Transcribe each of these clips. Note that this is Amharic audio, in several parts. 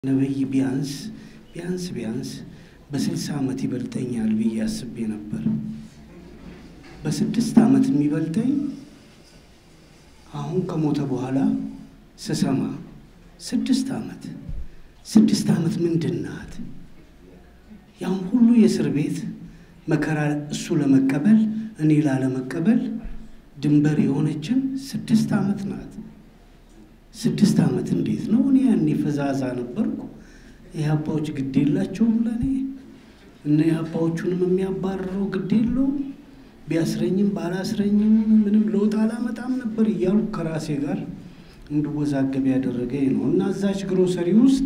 ነብይ ቢያንስ ቢያንስ ቢያንስ በስልሳ ዓመት ይበልጠኛል ብዬ አስቤ ነበር። በስድስት ዓመት የሚበልጠኝ አሁን ከሞተ በኋላ ስሰማ ስድስት ዓመት ስድስት ዓመት ምንድን ናት? ያም ሁሉ የእስር ቤት መከራ እሱ ለመቀበል እኔ ላለመቀበል ድንበር የሆነችን ስድስት ዓመት ናት። ስድስት ዓመት እንዴት ነው? እኔ ያኔ ፈዛዛ ነበርኩ። የአባዎች ግድ የላቸውም ለእኔ እነ የአባዎቹንም የሚያባርረው ግድ የለውም። ቢያስረኝም ባላስረኝም ምንም ለውጥ አላመጣም ነበር እያልኩ ከራሴ ጋር እንድወዛገብ ያደረገኝ ነው። እና እዛች ግሮሰሪ ውስጥ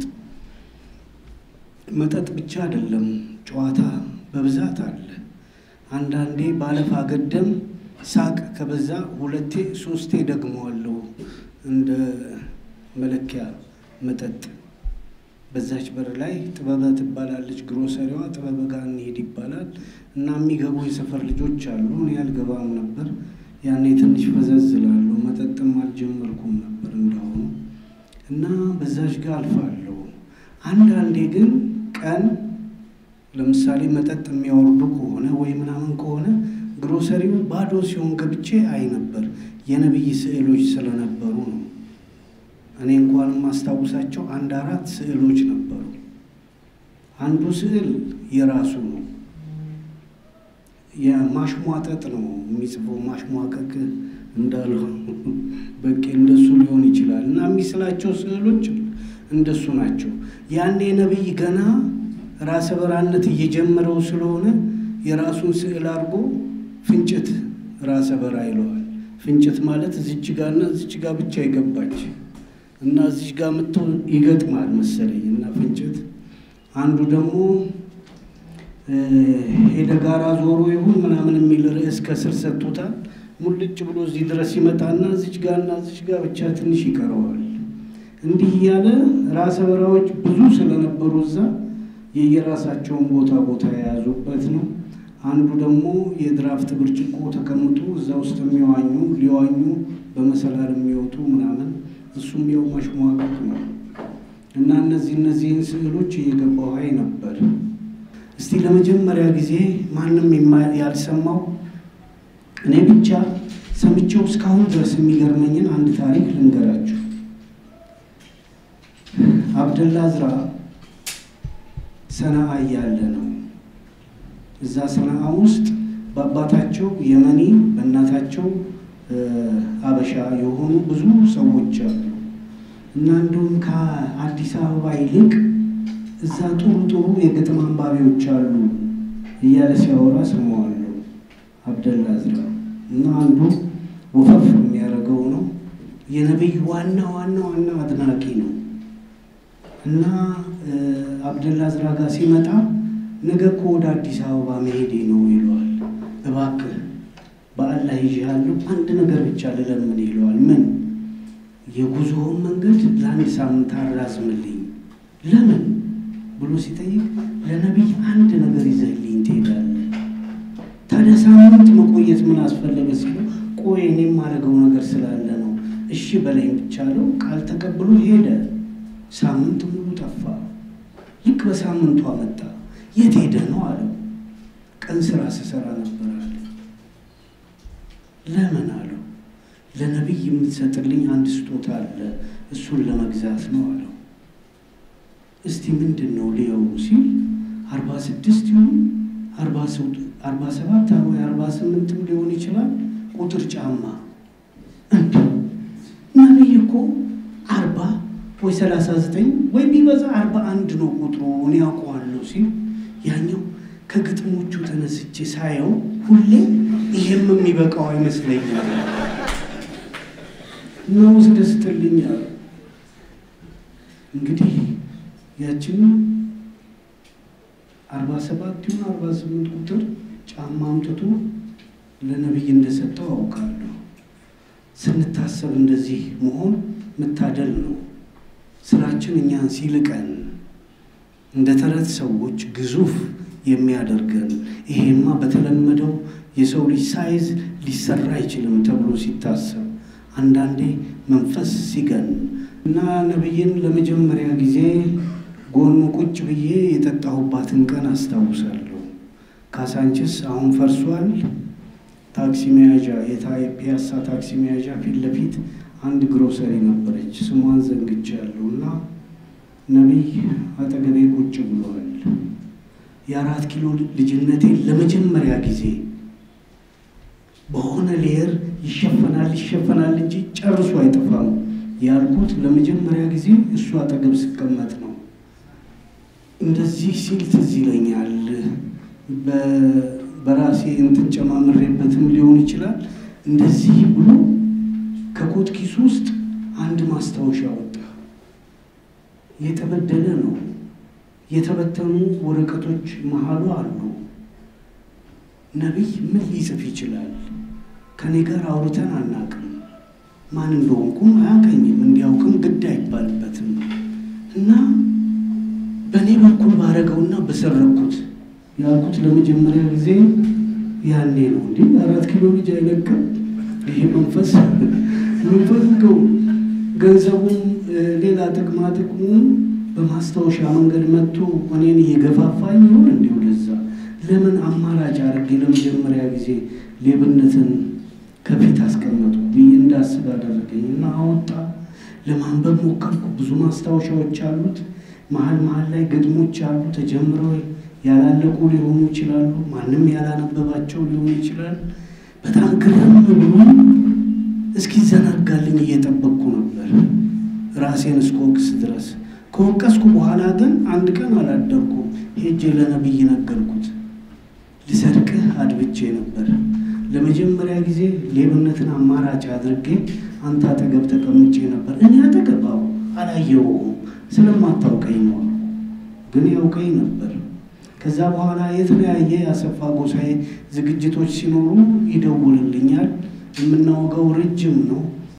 መጠጥ ብቻ አይደለም፣ ጨዋታ በብዛት አለ። አንዳንዴ ባለፋ ገደም ሳቅ ከበዛ ሁለቴ ሶስቴ ደግመዋለሁ እንደ መለኪያ መጠጥ። በዛች በር ላይ ጥበበ ትባላለች ግሮሰሪዋ። ጥበበ ጋር እንሄድ ይባላል እና የሚገቡ የሰፈር ልጆች አሉ። እኔ አልገባም ነበር ያኔ ትንሽ ፈዘዝ እላለሁ። መጠጥም አልጀመርኩም ነበር እንዳሁኑ እና በዛች ጋር አልፋለሁ። አንዳንዴ ግን ቀን ለምሳሌ መጠጥ የሚያወርዱ ከሆነ ወይ ምናምን ከሆነ ግሮሰሪው ባዶ ሲሆን ገብቼ አይ ነበር። የነቢይ ስዕሎች ስለነበሩ ነው። እኔ እንኳን የማስታውሳቸው አንድ አራት ስዕሎች ነበሩ። አንዱ ስዕል የራሱ ነው። የማሽሟጠጥ ነው የሚጽፈው። ማሽሟቀቅ እንዳለው በቄ እንደሱ ሊሆን ይችላል እና የሚስላቸው ስዕሎች እንደሱ ናቸው። ያኔ ነቢይ ገና ራሰ በራነት እየጀመረው ስለሆነ የራሱን ስዕል አድርጎ ፍንጭት ራሰ በራ ይለዋል። ፍንጭት ማለት እዚች ጋርና እዚች ጋር ብቻ የገባች እና እዚች ጋር ምቶ ይገጥማል መሰለኝ እና ፍንጭት። አንዱ ደግሞ ሄደ ጋራ ዞሮ ይሁን ምናምን የሚል ርዕስ ከስር ሰጥቶታል። ሙልጭ ብሎ እዚህ ድረስ ይመጣና እዚች ጋርና እዚች ጋር ብቻ ትንሽ ይቀረዋል። እንዲህ እያለ ራሰ በራዎች ብዙ ስለነበሩ እዛ የየራሳቸውን ቦታ ቦታ የያዙበት ነው። አንዱ ደግሞ የድራፍት ብርጭቆ ተቀምጦ እዛ ውስጥ የሚዋኙ ሊዋኙ በመሰላል የሚወጡ ምናምን እሱም ያው ማሽሟቀቅ ነው እና እነዚህ እነዚህን ስዕሎች እየገባው አይ ነበር። እስቲ ለመጀመሪያ ጊዜ ማንም ያልሰማው እኔ ብቻ ሰምቼው እስካሁን ድረስ የሚገርመኝን አንድ ታሪክ ልንገራችሁ። አብደላ ዝራ ሰነአ እያለ ነው። እዛ ሰነአ ውስጥ በአባታቸው የመኒ በእናታቸው አበሻ የሆኑ ብዙ ሰዎች አሉ እና እንዲሁም ከአዲስ አበባ ይልቅ እዛ ጥሩ ጥሩ የግጥም አንባቢዎች አሉ እያለ ሲያወራ ሰማዋለሁ። አብደላ ዝራ እና አንዱ ወፈፍ የሚያደርገው ነው የነቢይ ዋና ዋና ዋና አድናቂ ነው እና አብደላ ዝራ ጋር ሲመጣ ነገ እኮ ወደ አዲስ አበባ መሄዴ ነው ይለዋል። እባክህ በአላህ ይዤሃለሁ አንድ ነገር ብቻ ልለምን ይለዋል። ምን? የጉዞውን መንገድ ለአንድ ሳምንት አራዝምልኝ። ለምን ብሎ ሲጠይቅ ለነቢይ አንድ ነገር ይዘህልኝ ትሄዳለህ። ታዲያ ሳምንት መቆየት ምን አስፈለገ ሲለው፣ ቆይ እኔ የማደርገው ነገር ስላለ ነው። እሺ በላይም ብቻ አለው። ቃል ተቀብሎ ሄደ። ሳምንት ሙሉ ጠፋ። ልክ በሳምንቱ አመጣ። የት ሄደ ነው አለው። ቀን ስራ ስሰራ ነበር አለ። ለምን አለው። ለነቢይ የምትሰጥልኝ አንድ ስጦታ አለ፣ እሱን ለመግዛት ነው አለው። እስቲ ምንድን ነው ልየው ሲል አርባ ስድስት ይሁን አርባ ሰባት ወይ አርባ ስምንትም ሊሆን ይችላል ቁጥር ጫማ እንዲ ነቢይ እኮ አርባ ወይ ሰላሳ ዘጠኝ ወይ ቢበዛ አርባ አንድ ነው ቁጥሩ እኔ ያውቀዋለሁ ሲል ያኛው ከግጥሞቹ ተነስቼ ሳየው ሁሌ ይሄም የሚበቃው አይመስለኛል እና ወስደ ስትልኛል። እንግዲህ ያችን አርባ ሰባት ይሁን አርባ ስምንት ቁጥር ጫማ አምጥቶ ለነቢይ እንደሰጠው አውቃለሁ። ስንታሰብ እንደዚህ መሆን መታደል ነው። ስራችን እኛን ሲልቀን እንደ ተረት ሰዎች ግዙፍ የሚያደርገን ይሄማ በተለመደው የሰው ልጅ ሳይዝ ሊሰራ አይችልም ተብሎ ሲታሰብ አንዳንዴ መንፈስ ሲገን እና ነቢይን ለመጀመሪያ ጊዜ ጎኑ ቁጭ ብዬ የጠጣሁባትን ቀን አስታውሳለሁ። ካሳንችስ አሁን ፈርሷል። ታክሲ መያዣ የፒያሳ ታክሲ መያዣ ፊት ለፊት አንድ ግሮሰሪ ነበረች፣ ስሟን ዘንግቻለሁ እና ነቢይ አጠገቤ ቁጭ ብሏል። የአራት ኪሎ ልጅነቴን ለመጀመሪያ ጊዜ በሆነ ሌየር ይሸፈናል ይሸፈናል እንጂ ጨርሶ አይጠፋም ያልኩት ለመጀመሪያ ጊዜ እሱ አጠገብ ስቀመጥ ነው። እንደዚህ ሲል ትዝ ይለኛል። በራሴ እንትን ጨማምሬበትም ሊሆን ይችላል። እንደዚህ ብሎ ከኮት ኪሱ ውስጥ አንድ ማስታወሻ ወጣ። የተበደለ ነው። የተበተኑ ወረቀቶች መሀሉ አሉ። ነቢይ ምን ሊጽፍ ይችላል? ከኔ ጋር አውርተን አናቅም። ማን እንደሆንኩም አያውቀኝም። እንዲያውቅም ግድ አይባልበትም እና በእኔ በኩል ባረገውና በሰረኩት ያልኩት ለመጀመሪያ ጊዜ ያኔ ነው። እንዲህ አራት ኪሎ ልጅ አይለቅም። ይሄ መንፈስ የምንፈልገው ገንዘቡም ሌላ ጥቅማ ጥቅሙም በማስታወሻ መንገድ መጥቶ እኔን እየገፋፋኝ ይሆን እንዲሁ ለዛ ለምን አማራጭ አድርጌ ለመጀመሪያ ጊዜ ሌብነትን ከፊት አስቀመጡ ብዬ እንዳስብ አደረገኝ እና አወጣ። ለማንበብ ሞከርኩ። ብዙ ማስታወሻዎች አሉት። መሀል መሀል ላይ ግጥሞች አሉ ተጀምረው ያላለቁ ሊሆኑ ይችላሉ። ማንም ያላነበባቸው ሊሆኑ ይችላል። በጣም ግርም ብሎ እስኪዘናጋልኝ እየጠበቅኩ ነበር ራሴን እስከወቅስ ድረስ። ከወቀስኩ በኋላ ግን አንድ ቀን አላደርኩም። ሄጄ ለነቢይ ነገርኩት። ልሰርቅህ አድብቼ ነበር። ለመጀመሪያ ጊዜ ሌብነትን አማራጭ አድርጌ አንተ አጠገብ ተቀምጬ ነበር። እኔ አጠገባው አላየውም ስለማታውቀኝ ነው፣ ግን ያውቀኝ ነበር። ከዛ በኋላ የተለያየ የአሰፋ ጎሳዬ ዝግጅቶች ሲኖሩ ይደውልልኛል። የምናወጋው ረጅም ነው።